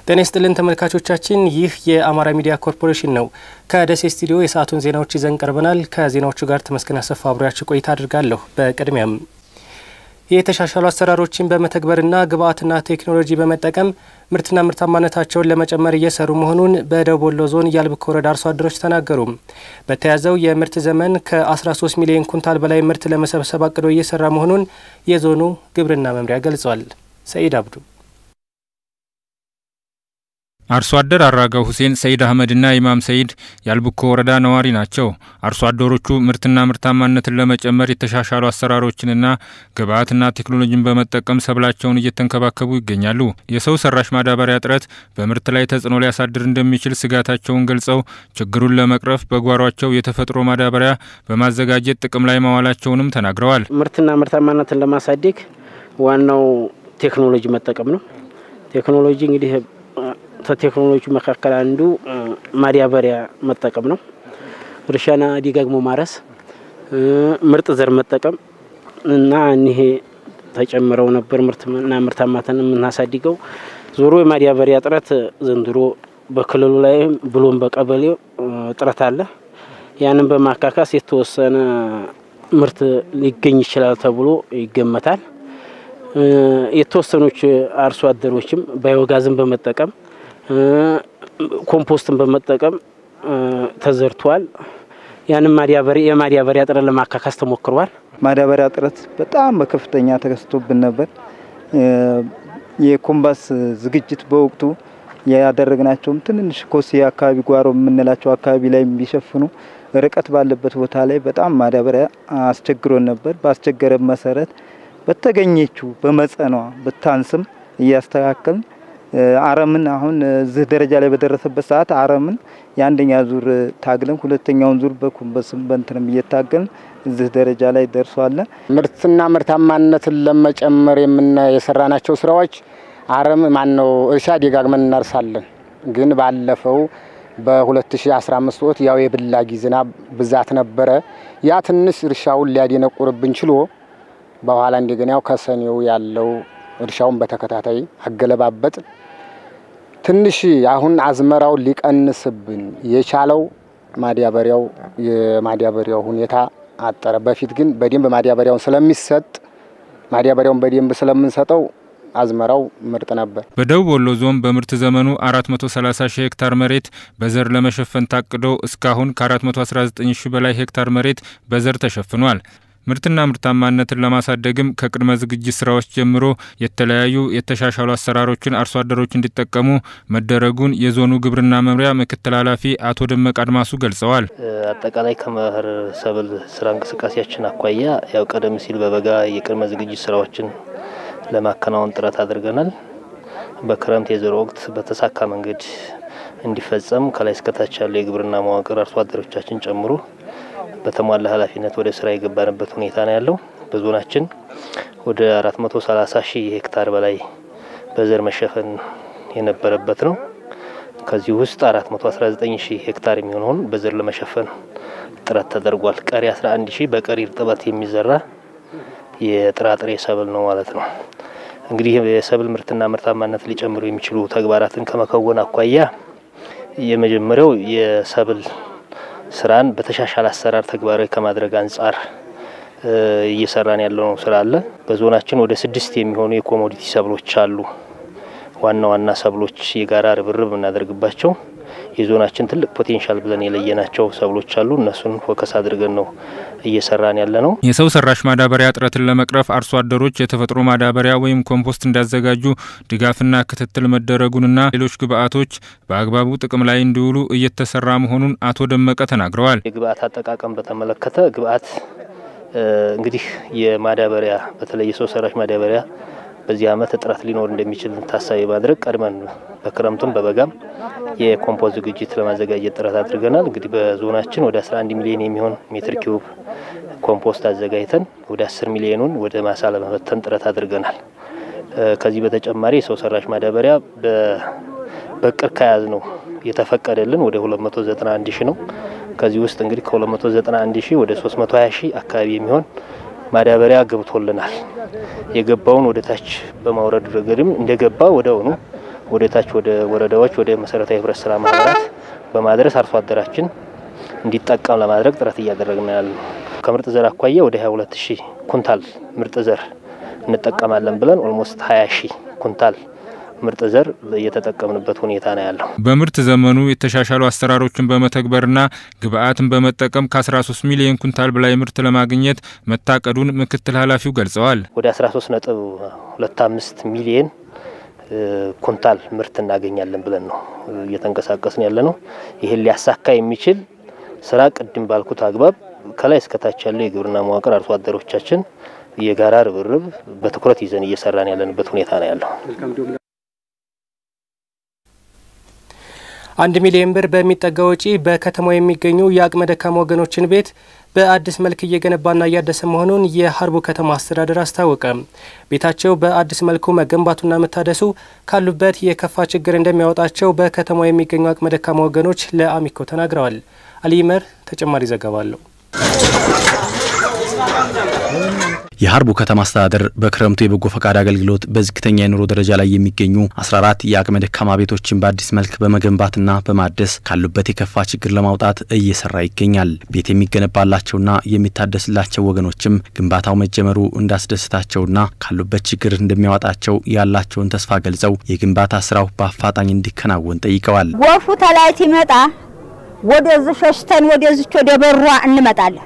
ጤና ይስጥልን ተመልካቾቻችን፣ ይህ የአማራ ሚዲያ ኮርፖሬሽን ነው። ከደሴ ስቱዲዮ የሰዓቱን ዜናዎች ይዘን ቀርበናል። ከዜናዎቹ ጋር ተመስገን አሰፋ አብሬያችሁ ቆይታ አድርጋለሁ። በቅድሚያም የተሻሻሉ አሰራሮችን በመተግበርና ግብዓትና ቴክኖሎጂ በመጠቀም ምርትና ምርታማነታቸውን ለመጨመር እየሰሩ መሆኑን በደቡብ ወሎ ዞን የአልብኮ ወረዳ አርሶ አደሮች ተናገሩ። በተያዘው የምርት ዘመን ከ13 ሚሊዮን ኩንታል በላይ ምርት ለመሰብሰብ አቅዶ እየሰራ መሆኑን የዞኑ ግብርና መምሪያ ገልጿል። ሰኢድ አብዱ አርሶ አደር አራጋው ሁሴን፣ ሰይድ አህመድና ኢማም ሰይድ የአልብኮ ወረዳ ነዋሪ ናቸው። አርሶ አደሮቹ ምርትና ምርታማነትን ለመጨመር የተሻሻሉ አሰራሮችንና ግብዓትና ቴክኖሎጂን በመጠቀም ሰብላቸውን እየተንከባከቡ ይገኛሉ። የሰው ሰራሽ ማዳበሪያ እጥረት በምርት ላይ ተጽዕኖ ሊያሳድር እንደሚችል ስጋታቸውን ገልጸው ችግሩን ለመቅረፍ በጓሯቸው የተፈጥሮ ማዳበሪያ በማዘጋጀት ጥቅም ላይ ማዋላቸውንም ተናግረዋል። ምርትና ምርታማነትን ለማሳደግ ዋናው ቴክኖሎጂ መጠቀም ነው። ቴክኖሎጂ እንግዲህ ከቴክኖሎጂ መካከል አንዱ ማዳበሪያ መጠቀም ነው። እርሻና ደጋግሞ ማረስ፣ ምርጥ ዘር መጠቀም እና እኒሄ ተጨምረው ነበር ምርትና ምርታማነትን የምናሳድገው። ዞሮ የማዳበሪያ እጥረት ዘንድሮ በክልሉ ላይ ብሎም በቀበሌው እጥረት አለ። ያንን በማካካስ የተወሰነ ምርት ሊገኝ ይችላል ተብሎ ይገመታል። የተወሰኖች አርሶ አደሮችም ባዮጋዝን በመጠቀም ኮምፖስትን በመጠቀም ተዘርቷል። ያንም ማዳበሪያ የማዳበሪያ እጥረት ለማካካስ ተሞክሯል። ማዳበሪያ እጥረት በጣም በከፍተኛ ተከስቶብን ነበር። የኮምባስ ዝግጅት በወቅቱ ያደረግናቸውም ትንንሽ ኮሴ አካባቢ ጓሮ የምንላቸው አካባቢ ላይ ቢሸፍኑ ርቀት ባለበት ቦታ ላይ በጣም ማዳበሪያ አስቸግሮን ነበር። ባስቸገረ መሰረት በተገኘችው በመጠኗ ብታንስም እያስተካከልን አረምን አሁን እዚህ ደረጃ ላይ በደረሰበት ሰዓት አረምን የአንደኛ ዙር ታግለን ሁለተኛውን ዙር በኩንበስም በንትንም እየታገልን እዚህ ደረጃ ላይ ደርሷል። ምርትና ምርታማነትን ለመጨመር የምና የሰራናቸው ስራዎች አረም ማን ነው እርሻ ደጋግመን እናርሳለን። ግን ባለፈው በ2015 ወቅት ያው የብላጊ ዝናብ ብዛት ነበረ። ያ ትንሽ እርሻውን ሊያደነቁርብን ችሎ በኋላ እንደገና ያው ከሰኔው ያለው እርሻውን በተከታታይ አገለባበጥ ትንሽ አሁን አዝመራው ሊቀንስብን የቻለው ማዳበሪያው የማዳበሪያው ሁኔታ አጠረ። በፊት ግን በደንብ ማዳበሪያውን ስለሚሰጥ ማዳበሪያውን በደንብ ስለምንሰጠው አዝመራው ምርጥ ነበር። በደቡብ ወሎ ዞን በምርት ዘመኑ 430 ሺህ ሄክታር መሬት በዘር ለመሸፈን ታቅዶ እስካሁን ከ419 ሺህ በላይ ሄክታር መሬት በዘር ተሸፍኗል። ምርትና ምርታማነትን ለማሳደግም ከቅድመ ዝግጅት ስራዎች ጀምሮ የተለያዩ የተሻሻሉ አሰራሮችን አርሶ አደሮች እንዲጠቀሙ መደረጉን የዞኑ ግብርና መምሪያ ምክትል ኃላፊ አቶ ደመቅ አድማሱ ገልጸዋል። አጠቃላይ ከመኸር ሰብል ስራ እንቅስቃሴያችን አኳያ ያው ቀደም ሲል በበጋ የቅድመ ዝግጅት ስራዎችን ለማከናወን ጥረት አድርገናል። በክረምት የዘር ወቅት በተሳካ መንገድ እንዲፈጸም ከላይ እስከታች ያለው የግብርና መዋቅር አርሶ አደሮቻችን ጨምሮ በተሟላ ኃላፊነት ወደ ስራ የገባንበት ሁኔታ ነው ያለው። በዞናችን ወደ 430 ሺህ ሄክታር በላይ በዘር መሸፈን የነበረበት ነው። ከዚህ ውስጥ 419 ሺህ ሄክታር የሚሆነውን በዘር ለመሸፈን ጥረት ተደርጓል። ቀሪ 11 ሺህ በቀሪ እርጥበት የሚዘራ የጥራጥሬ ሰብል ነው ማለት ነው። እንግዲህ የሰብል ምርትና ምርታማነት ሊጨምሩ የሚችሉ ተግባራትን ከመከወን አኳያ የመጀመሪያው የሰብል ስራን በተሻሻለ አሰራር ተግባራዊ ከማድረግ አንጻር እየሰራን ያለው ስራ አለ። በዞናችን ወደ ስድስት የሚሆኑ የኮሞዲቲ ሰብሎች አሉ። ዋና ዋና ሰብሎች የጋራ ርብርብ የምናደርግባቸው የዞናችን ትልቅ ፖቴንሻል ብለን የለየናቸው ሰብሎች አሉ። እነሱን ፎከስ አድርገን ነው እየሰራን ያለ ነው። የሰው ሰራሽ ማዳበሪያ እጥረትን ለመቅረፍ አርሶ አደሮች የተፈጥሮ ማዳበሪያ ወይም ኮምፖስት እንዳዘጋጁ ድጋፍና ክትትል መደረጉንና ሌሎች ግብዓቶች በአግባቡ ጥቅም ላይ እንዲውሉ እየተሰራ መሆኑን አቶ ደመቀ ተናግረዋል። የግብዓት አጠቃቀም በተመለከተ ግብዓት እንግዲህ የማዳበሪያ በተለይ የሰው ሰራሽ ማዳበሪያ በዚህ ዓመት እጥረት ሊኖር እንደሚችል ታሳቢ ማድረግ ቀድመን በክረምቱም በበጋም የኮምፖስት ዝግጅት ለማዘጋጀት ጥረት አድርገናል። እንግዲህ በዞናችን ወደ 11 ሚሊዮን የሚሆን ሜትር ኪዩብ ኮምፖስት አዘጋጅተን ወደ 10 ሚሊዮኑን ወደ ማሳ ለመበተን ጥረት አድርገናል። ከዚህ በተጨማሪ የሰው ሰራሽ ማዳበሪያ በቅር ከያዝ ነው የተፈቀደልን ወደ 291 ሺህ ነው። ከዚህ ውስጥ እንግዲህ ከ291 ሺህ ወደ 320 ሺህ አካባቢ የሚሆን ማዳበሪያ ገብቶልናል። የገባውን ወደ ታች በማውረድ ረገድም እንደገባ ወዲያውኑ ወደ ታች ወደ ወረዳዎች ወደ መሰረታዊ ህብረት ስራ ማህበራት በማድረስ አርሶ አደራችን እንዲጠቀም ለማድረግ ጥረት እያደረግን ያለ ነው። ከምርጥ ዘር አኳያ ወደ 22 ሺህ ኩንታል ምርጥ ዘር እንጠቀማለን ብለን ኦልሞስት 20 ሺህ ኩንታል ምርጥ ዘር እየተጠቀምንበት ሁኔታ ነው ያለው። በምርት ዘመኑ የተሻሻሉ አሰራሮችን በመተግበርና ግብአትን በመጠቀም ከ13 ሚሊዮን ኩንታል በላይ ምርት ለማግኘት መታቀዱን ምክትል ኃላፊው ገልጸዋል። ወደ 13 ነጥብ 25 ሚሊዮን ኩንታል ምርት እናገኛለን ብለን ነው እየተንቀሳቀስን ያለ ነው። ይህን ሊያሳካ የሚችል ስራ ቅድም ባልኩት አግባብ ከላይ እስከታች ያለው የግብርና መዋቅር አርሶ አደሮቻችን የጋራ ርብርብ በትኩረት ይዘን እየሰራን ያለንበት ሁኔታ ነው ያለው። አንድ ሚሊዮን ብር በሚጠጋ ወጪ በከተማው የሚገኙ የአቅመ ደካማ ወገኖችን ቤት በአዲስ መልክ እየገነባና እያደሰ መሆኑን የሀርቡ ከተማ አስተዳደር አስታወቀ። ቤታቸው በአዲስ መልኩ መገንባቱና መታደሱ ካሉበት የከፋ ችግር እንደሚያወጣቸው በከተማው የሚገኙ አቅመ ደካማ ወገኖች ለአሚኮ ተናግረዋል። አሊመር ተጨማሪ ዘገባ አለው። የሀርቡ ከተማ አስተዳደር በክረምቱ የበጎ ፈቃድ አገልግሎት በዝቅተኛ የኑሮ ደረጃ ላይ የሚገኙ 14 የአቅመ ደካማ ቤቶችን በአዲስ መልክ በመገንባትና በማደስ ካሉበት የከፋ ችግር ለማውጣት እየሰራ ይገኛል። ቤት የሚገነባላቸውና የሚታደስላቸው ወገኖችም ግንባታው መጀመሩ እንዳስደስታቸውና ካሉበት ችግር እንደሚያወጣቸው ያላቸውን ተስፋ ገልጸው የግንባታ ስራው በአፋጣኝ እንዲከናወን ጠይቀዋል። ጎርፉ ተላይት ይመጣ ወደዚህ ሸሽተን ወደዚች ወደ በሯ እንመጣለን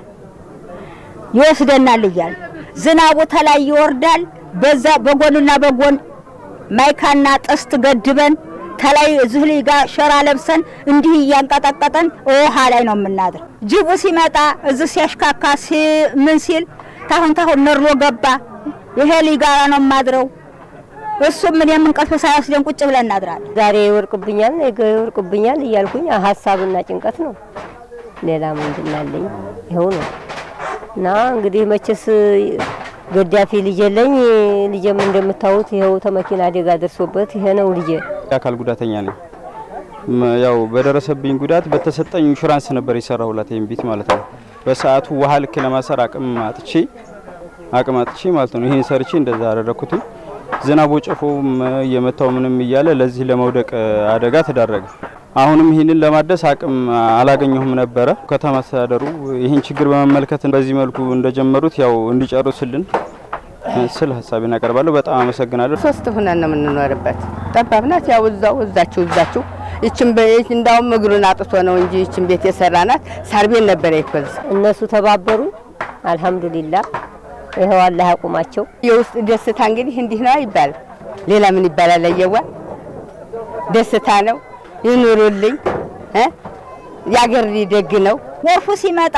ይወስደናል እያል ዝናቡ ተላይ ይወርዳል። በዛ በጎንና በጎን ማይካና ጥስት ገድበን ተላይ እዚህ ላይ ጋር ሸራ ለብሰን እንዲህ እያንቀጠቀጠን ውሃ ላይ ነው የምናድር። ጅቡ ሲመጣ እዚህ ሲያሽካካ ምን ሲል ታሁን ታሁን ነርሎ ገባ። ይሄ ላይ ጋራ ነው የማድረው። እሱም ምን የምንቀልፍ ሳይወስደን ቁጭ ብለን እናድራለን። ዛሬ ይወርቅብኛል፣ ነገ ይወርቅብኛል እያልኩኝ ሀሳብና ጭንቀት ነው። ሌላ ምንድን አለኝ? ይኸው ነው እና እንግዲህ መቼስ ገዳፊ ልጅ የለኝ። ልጄም እንደምታዩት ይኸው ተመኪና አደጋ ደርሶበት ይሄ ነው ልጄ። የአካል ጉዳተኛ ነኝ። ያው በደረሰብኝ ጉዳት በተሰጠኝ ኢንሹራንስ ነበር የሰራሁላት ይሄን ቤት ማለት ነው። በሰዓቱ ውሃ ልክ ለማሰር አቅም አጥቼ አቅም አጥቼ ማለት ነው ይሄን ሰርቼ እንደዛ አደረኩት። ዝናቦ ጨፎም እየመታው ምንም እያለ ለዚህ ለመውደቅ አደጋ ተዳረገ። አሁንም ይህንን ለማደስ አቅም አላገኘሁም ነበረ። ከተማ አስተዳደሩ ይህን ችግር በመመልከት በዚህ መልኩ እንደጀመሩት ያው እንዲጨርሱልን ስል ሀሳቤን አቀርባለሁ። በጣም አመሰግናለሁ። ሶስት ሁነን ነው የምንኖርበት። ጠባብ ናት። ያው እዛው እዛችሁ እዛችሁ ይችን ቤት እንዳውም እግሩን አጥቶ ነው እንጂ ይችን ቤት የሰራናት ሳር ቤት ነበረ ይኮዝ እነሱ ተባበሩ። አልሐምዱሊላ ይኸው አላህ ያቁማቸው። የውስጥ ደስታ እንግዲህ እንዲህ ነው ይባላል። ሌላ ምን ይባላል? አየዋ ደስታ ነው። ይኑሩልኝ እ ያገር ደግ ነው። ጎርፉ ሲመጣ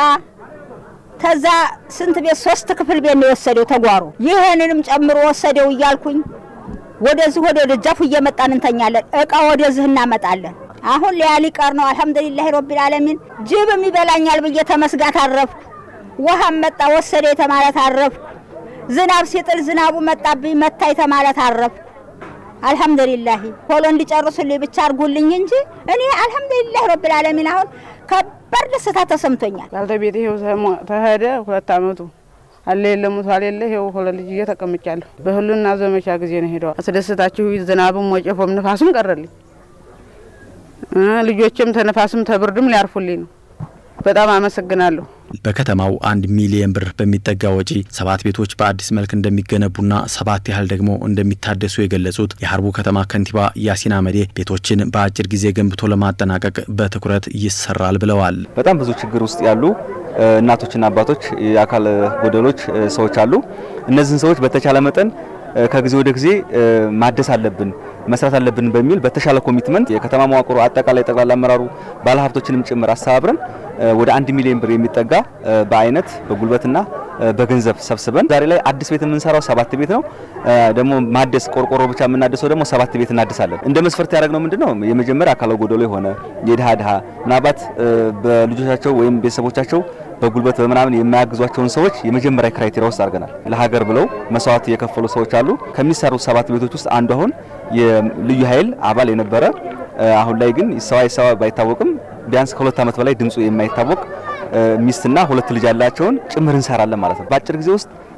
ከዛ ስንት ቤት ሶስት ክፍል ቤት ነው የወሰደው ተጓሮ። ይህንንም ጨምሮ ወሰደው እያልኩኝ ወደዚህ ወደ ደጃፉ እየመጣን እንተኛለን። እቃ ወደዚህ እናመጣለን። አሁን ሊያሊ ቀር ነው። አልሐምዱሊላህ ረቢል ዓለሚን። ጅብም ይበላኛል ብዬ ተመስጋት አረፍኩ። ውሃም መጣ ወሰደ የተማለት አረፍኩ። ዝናብ ሲጥል ዝናቡ መጣብኝ መታ የተማለት አረፍኩ። አልሐምዱሊላህ ቶሎ እንዲጨርሱልኝ ብቻ አድርጉልኝ እንጂ እኔ አልሐምዱሊላህ ረብል ዓለሚን አሁን ከባድ ደስታ ተሰምቶኛል። ባለቤቴ ይኸው ተሄደ ሁለት አመቱ አለ የለ ሙቷል የለ ይኸው ሁለት ልጅ ተቀምጫለሁ። በህሉና ዘመቻ ጊዜ ነው ሄደው አስደስታችሁ ዝናብም ወጨፎም ንፋሱም ቀረልኝ። ልጆችም ተነፋስም ተብርድም ሊያርፉልኝ ነው። በጣም አመሰግናለሁ። በከተማው አንድ ሚሊየን ብር በሚጠጋ ወጪ ሰባት ቤቶች በአዲስ መልክ እንደሚገነቡና ሰባት ያህል ደግሞ እንደሚታደሱ የገለጹት የሀርቡ ከተማ ከንቲባ ያሲን አመዴ ቤቶችን በአጭር ጊዜ ገንብቶ ለማጠናቀቅ በትኩረት ይሰራል ብለዋል። በጣም ብዙ ችግር ውስጥ ያሉ እናቶችና አባቶች፣ የአካል ጎደሎች ሰዎች አሉ። እነዚህን ሰዎች በተቻለ መጠን ከጊዜ ወደ ጊዜ ማደስ አለብን መስራት አለብን በሚል በተሻለ ኮሚትመንት የከተማ መዋቅሩ አጠቃላይ ጠቅላላ አመራሩ ባለሀብቶችንም ጭምር አስተባብረን ወደ አንድ ሚሊዮን ብር የሚጠጋ በአይነት በጉልበትና በገንዘብ ሰብስበን ዛሬ ላይ አዲስ ቤት የምንሰራው ሰባት ቤት ነው። ደግሞ ማደስ ቆርቆሮ ብቻ የምናደሰው ደግሞ ሰባት ቤት እናድሳለን። እንደ መስፈርት ያደረግነው ምንድነው? የመጀመሪያ አካለ ጎደሎ የሆነ የድሃ ድሃ ምናልባት በልጆቻቸው ወይም ቤተሰቦቻቸው በጉልበት በምናምን የማያግዟቸውን ሰዎች የመጀመሪያ ክራይቴሪያ ውስጥ አድርገናል። ለሀገር ብለው መስዋዕት የከፈሉ ሰዎች አሉ። ከሚሰሩ ሰባት ቤቶች ውስጥ አንዱ አሁን የልዩ ኃይል አባል የነበረ አሁን ላይ ግን ይሰዋ ይሰዋ ባይታወቅም ቢያንስ ከሁለት ዓመት በላይ ድምፁ የማይታወቅ ሚስትና ሁለት ልጅ ያላቸውን ጭምር እንሰራለን ማለት ነው። በአጭር ጊዜ ውስጥ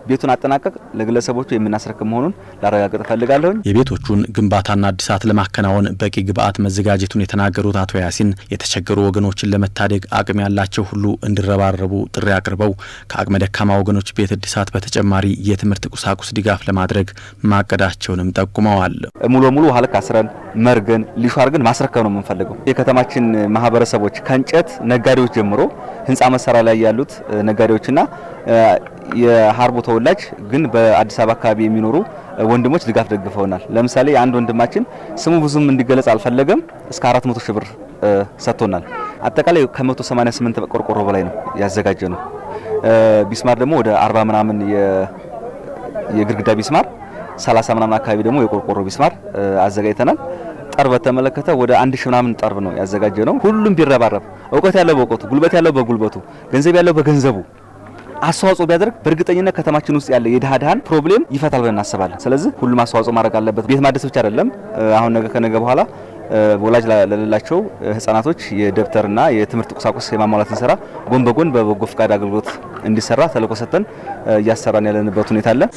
ቤቱን አጠናቀቅ ለግለሰቦቹ የምናስረክብ መሆኑን ላረጋግጥ እፈልጋለሁ። የቤቶቹን ግንባታና እድሳት ለማከናወን በቂ ግብዓት መዘጋጀቱን የተናገሩት አቶ ያሲን የተቸገሩ ወገኖችን ለመታደግ አቅም ያላቸው ሁሉ እንዲረባረቡ ጥሪ አቅርበው ከአቅመ ደካማ ወገኖች ቤት እድሳት በተጨማሪ የትምህርት ቁሳቁስ ድጋፍ ለማድረግ ማቀዳቸውንም ጠቁመዋል። ሙሉ በሙሉ ውሃ ልክ አስረን መርገን ሊሾ አድርገን ማስረከብ ነው የምንፈልገው። የከተማችን ማህበረሰቦች ከእንጨት ነጋዴዎች ጀምሮ ህንፃ መሰራ ላይ ያሉት ነጋዴዎችና የሀርቦ ተወላጅ ግን በአዲስ አበባ አካባቢ የሚኖሩ ወንድሞች ድጋፍ ደግፈውናል። ለምሳሌ አንድ ወንድማችን ስሙ ብዙም እንዲገለጽ አልፈለገም እስከ 400 ሺህ ብር ሰጥቶናል። አጠቃላይ ከ188 ቆርቆሮ በላይ ነው ያዘጋጀ ነው። ቢስማር ደግሞ ወደ 40 ምናምን የግድግዳ ቢስማር 30 ምናምን አካባቢ ደግሞ የቆርቆሮ ቢስማር አዘጋጅተናል። ጠርብ በተመለከተ ወደ አንድ ሺህ ምናምን ጠርብ ነው ያዘጋጀ ነው። ሁሉም ቢረባረብ እውቀት ያለው በእውቀቱ፣ ጉልበት ያለው በጉልበቱ፣ ገንዘብ ያለው በገንዘቡ አስተዋጽኦ ቢያደርግ በእርግጠኝነት ከተማችን ውስጥ ያለ የድሃ ድሃን ፕሮብሌም ይፈታል ብለን እናስባለን። ስለዚህ ሁሉም አስተዋጽኦ ማድረግ አለበት። ቤት ማደስ ብቻ አይደለም። አሁን ነገ ከነገ በኋላ ወላጅ ለሌላቸው ህጻናቶች የደብተርና የትምህርት ቁሳቁስ የማሟላትን ስራ ጎን በጎን በበጎ ፈቃድ አገልግሎት እንዲሰራ ተልዕኮ ሰጥተን እያሰራን ያለንበት ሁኔታ አለ።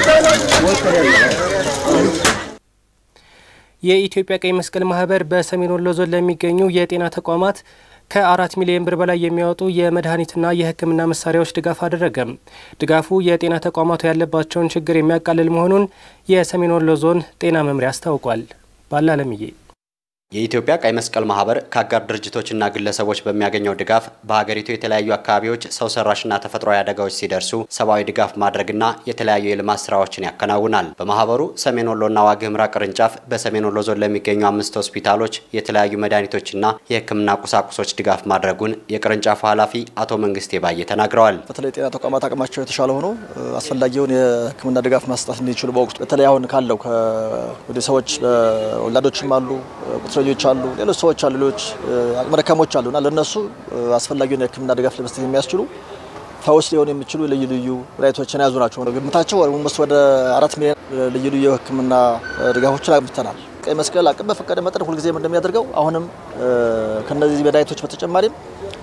የኢትዮጵያ ቀይ መስቀል ማህበር በሰሜን ወሎ ዞን ለሚገኙ የጤና ተቋማት ከአራት ሚሊዮን ብር በላይ የሚያወጡ የመድኃኒትና የሕክምና መሳሪያዎች ድጋፍ አደረገም። ድጋፉ የጤና ተቋማቱ ያለባቸውን ችግር የሚያቃልል መሆኑን የሰሜን ወሎ ዞን ጤና መምሪያ አስታውቋል። ባላለምዬ የኢትዮጵያ ቀይ መስቀል ማህበር ከአጋር ድርጅቶችና ግለሰቦች በሚያገኘው ድጋፍ በሀገሪቱ የተለያዩ አካባቢዎች ሰው ሰራሽና ተፈጥሯዊ አደጋዎች ሲደርሱ ሰብአዊ ድጋፍ ማድረግና የተለያዩ የልማት ስራዎችን ያከናውናል። በማህበሩ ሰሜን ወሎና ዋግ ኽምራ ቅርንጫፍ በሰሜን ወሎ ዞን ለሚገኙ አምስት ሆስፒታሎች የተለያዩ መድኃኒቶችና የህክምና ቁሳቁሶች ድጋፍ ማድረጉን የቅርንጫፉ ኃላፊ አቶ መንግስቴ ባየ ተናግረዋል። በተለይ ጤና ተቋማት አቅማቸው የተሻለ ሆኖ አስፈላጊውን የህክምና ድጋፍ መስጠት እንዲችሉ በወቅቱ በተለይ አሁን ካለው ወደ ሰዎች ወላዶችም አሉ ልጆች አሉ፣ ሌሎች ሰዎች አሉ፣ ሌሎች አቅመ ደካሞች አሉና ለነሱ አስፈላጊውን የህክምና ድጋፍ ለመስጠት የሚያስችሉ ፈውስ ሊሆኑ የሚችሉ ልዩ ልዩ መድኃኒቶችን የያዙ ናቸው። ግምታቸው ስ ወደ አራት ሚሊዮን ልዩ ልዩ የህክምና ድጋፎችን አግምተናል። ቀይ መስቀል አቅም በፈቀደ መጠን ሁልጊዜም እንደሚያደርገው አሁንም ከነዚህ መድኃኒቶች በተጨማሪም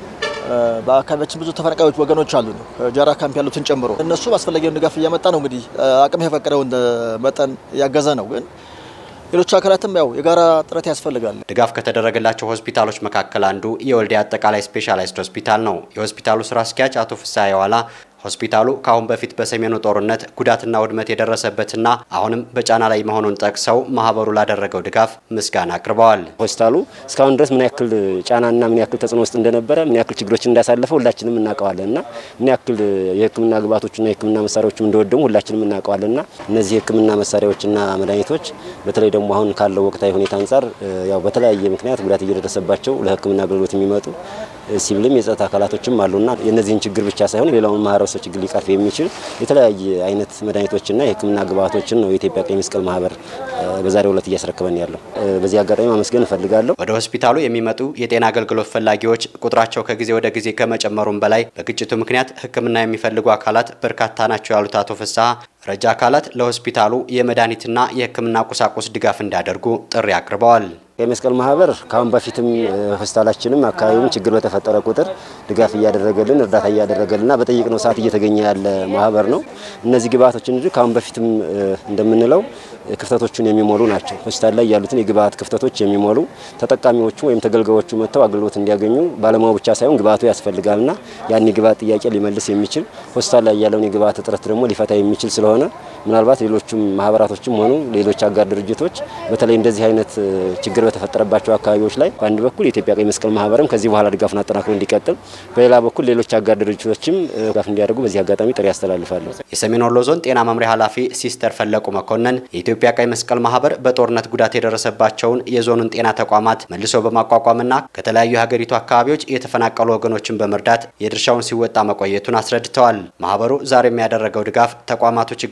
በአካባቢያችን ብዙ ተፈናቃዮች ወገኖች አሉ፣ ጃራ ካምፕ ያሉትን ጨምሮ እነሱ አስፈላጊውን ድጋፍ እያመጣ ነው። እንግዲህ አቅም የፈቀደውን መጠን እያገዘ ነው ግን ሌሎች አካላትም ያው የጋራ ጥረት ያስፈልጋል። ድጋፍ ከተደረገላቸው ሆስፒታሎች መካከል አንዱ የወልዲያ አጠቃላይ ስፔሻላይዝድ ሆስፒታል ነው። የሆስፒታሉ ስራ አስኪያጅ አቶ ፍስሐ የዋላ ሆስፒታሉ ከአሁን በፊት በሰሜኑ ጦርነት ጉዳትና ውድመት የደረሰበትና አሁንም በጫና ላይ መሆኑን ጠቅሰው ማህበሩ ላደረገው ድጋፍ ምስጋና አቅርበዋል። ሆስፒታሉ እስካሁን ድረስ ምን ያክል ጫናና ምን ያክል ተጽዕኖ ውስጥ እንደነበረ ምን ያክል ችግሮችን እንዳሳለፈ ሁላችንም እናውቀዋለን እና ምን ያክል የሕክምና ግብዓቶችና የሕክምና መሳሪያዎችም እንደወደሙ ሁላችንም እናውቀዋለን እና እነዚህ የሕክምና መሳሪያዎችና መድኃኒቶች በተለይ ደግሞ አሁን ካለው ወቅታዊ ሁኔታ አንጻር ያው በተለያየ ምክንያት ጉዳት እየደረሰባቸው ለሕክምና አገልግሎት የሚመጡ ሲቪልም የጸጥታ አካላቶችም አሉና የእነዚህን ችግር ብቻ ሳይሆን ሌላውን ማህበረሰብ ችግር ሊቀርፍ የሚችል የተለያየ አይነት መድኃኒቶችና የህክምና ግብዓቶችን ነው የኢትዮጵያ ቀይ መስቀል ማህበር በዛሬው ዕለት እያስረከበን ያለው። በዚህ አጋጣሚ ማመስገን እፈልጋለሁ። ወደ ሆስፒታሉ የሚመጡ የጤና አገልግሎት ፈላጊዎች ቁጥራቸው ከጊዜ ወደ ጊዜ ከመጨመሩም በላይ በግጭቱ ምክንያት ሕክምና የሚፈልጉ አካላት በርካታ ናቸው ያሉት አቶ ፍስሐ ረጃ አካላት ለሆስፒታሉ የመድኃኒትና የህክምና ቁሳቁስ ድጋፍ እንዲያደርጉ ጥሪ አቅርበዋል። ቀይ መስቀል ማህበር ከአሁን በፊትም ሆስፒታላችንም አካባቢውም ችግር በተፈጠረ ቁጥር ድጋፍ እያደረገልን እርዳታ እያደረገልንና በጠየቅነው ሰዓት እየተገኘ ያለ ማህበር ነው። እነዚህ ግብአቶች እንጂ ከአሁን በፊትም እንደምንለው ክፍተቶቹን የሚሞሉ ናቸው። ሆስፒታል ላይ ያሉትን የግብአት ክፍተቶች የሚሞሉ ተጠቃሚዎቹ ወይም ተገልጋዮቹ መጥተው አገልግሎት እንዲያገኙ ባለሙያው ብቻ ሳይሆን ግብአቱ ያስፈልጋልና ያን የግብአት ጥያቄ ሊመልስ የሚችል ሆስፒታል ላይ ያለውን የግብአት እጥረት ደግሞ ሊፈታ የሚችል ስለሆነ ምናልባት ሌሎቹም ማህበራቶችም ሆኑ ሌሎች አጋር ድርጅቶች በተለይ እንደዚህ አይነት ችግር በተፈጠረባቸው አካባቢዎች ላይ በአንድ በኩል የኢትዮጵያ ቀይ መስቀል ማህበርም ከዚህ በኋላ ድጋፉን አጠናክሮ እንዲቀጥል፣ በሌላ በኩል ሌሎች አጋር ድርጅቶችም ድጋፍ እንዲያደርጉ በዚህ አጋጣሚ ጥሪ ያስተላልፋለሁ። የሰሜን ወሎ ዞን ጤና መምሪያ ኃላፊ ሲስተር ፈለቁ መኮንን የኢትዮጵያ ቀይ መስቀል ማህበር በጦርነት ጉዳት የደረሰባቸውን የዞኑን ጤና ተቋማት መልሶ በማቋቋምና ከተለያዩ የሀገሪቱ አካባቢዎች የተፈናቀሉ ወገኖችን በመርዳት የድርሻውን ሲወጣ መቆየቱን አስረድተዋል። ማህበሩ ዛሬ የሚያደረገው ድጋፍ ተቋማቱ ችግር ላይ ባሉ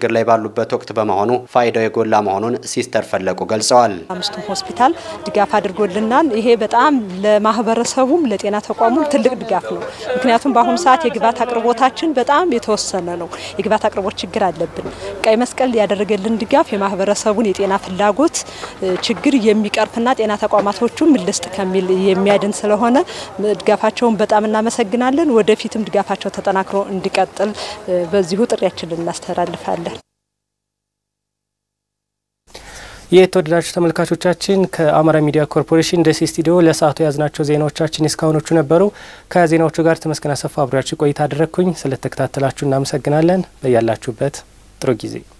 ባሉበት ወቅት በመሆኑ ፋይዳው የጎላ መሆኑን ሲስተር ፈለቁ ገልጸዋል። አምስቱም ሆስፒታል ድጋፍ አድርጎልናል። ይሄ በጣም ለማህበረሰቡም ለጤና ተቋሙም ትልቅ ድጋፍ ነው። ምክንያቱም በአሁኑ ሰዓት የግብዓት አቅርቦታችን በጣም የተወሰነ ነው። የግብዓት አቅርቦት ችግር አለብን። ቀይ መስቀል ያደረገልን ድጋፍ የማህበረሰቡን የጤና ፍላጎት ችግር የሚቀርፍና ጤና ተቋማቶቹም ልስጥ ከሚል የሚያድን ስለሆነ ድጋፋቸውን በጣም እናመሰግናለን። ወደፊትም ድጋፋቸው ተጠናክሮ እንዲቀጥል በዚሁ ጥሪያችንን እናስተላልፋለን። የተወደዳችሁ ተመልካቾቻችን ከአማራ ሚዲያ ኮርፖሬሽን ደሴ ስቱዲዮ ለሰዓቱ የያዝናቸው ዜናዎቻችን እስካሁኖቹ ነበሩ። ከዜናዎቹ ጋር ተመስገን አሰፋ አብሬያችሁ ቆይታ አደረግኩኝ። ስለተከታተላችሁ እናመሰግናለን። በያላችሁበት ጥሩ ጊዜ